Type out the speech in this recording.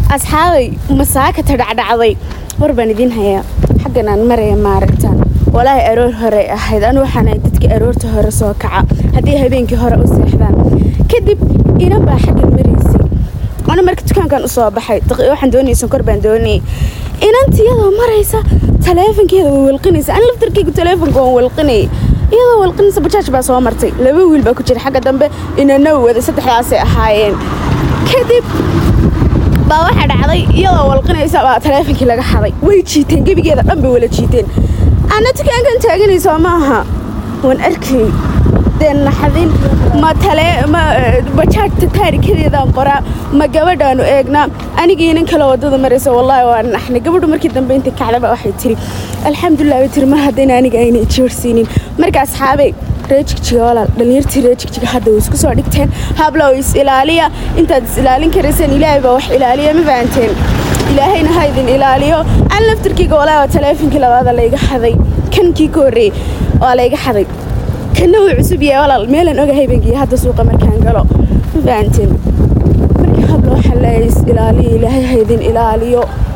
asxaabay masaakata dhacdhacday war baan idiin hayaa xaggan aan maraya maaragtaan walaahi aroor hore ahayd anu waxaan ahay dadkii aroorta hore soo kaca haddii habeenkii hore u seexdaan kadib inan baa xaggan maraysay ana marka dukaankan usoo baxay waxaan doonayay sonkor baan doonayay inanti iyadoo maraysa taleefonkeeda way walqinaysa an laftarkeygu taleefonka waan walqinayay iyadoo walqinaysa bajaaj baa soo martay laba wiil baa ku jira xagga dambe inana wada saddexdaasay ahaayeen kadib baa waxaa dhacday iyadoo walqinaysa baa taleefonkii laga xaday way jiiteen gebigeeda dhan bay wala jiiteen ana dukaankan taaganayso maaha waan arkay dee naxdin ma tale ma bajaajta taarikadeedaan qoraa ma gabadhaanu eegnaa anigii inan kale wadada maraysa wallaahi waa naxnay gabadhu markii dambe intii kacdaba waxay tiri alxamdulilah bay tiri mar haddayna aniga ayna joorsiinin marka asxaabey reejigjiga walaal dhalinyartii reejigjiga hadda way isku soo dhigteen hablow is ilaaliya intaad is ilaalin karaysaan ilaahay baa wax ilaaliya ma fahanteen ilaahayna ha idin ilaaliyo an laftarkeyga walaahi waa taleefonkii labaada layga xaday kankii ka horreeyey waa layga xaday kana wuu cusub yahay walaal meelaan oga habeenkii hadda suuqa markaan galo ma fahanteen marka hablo waxaa leeyahay is ilaaliya ilaahay ha idin ilaaliyo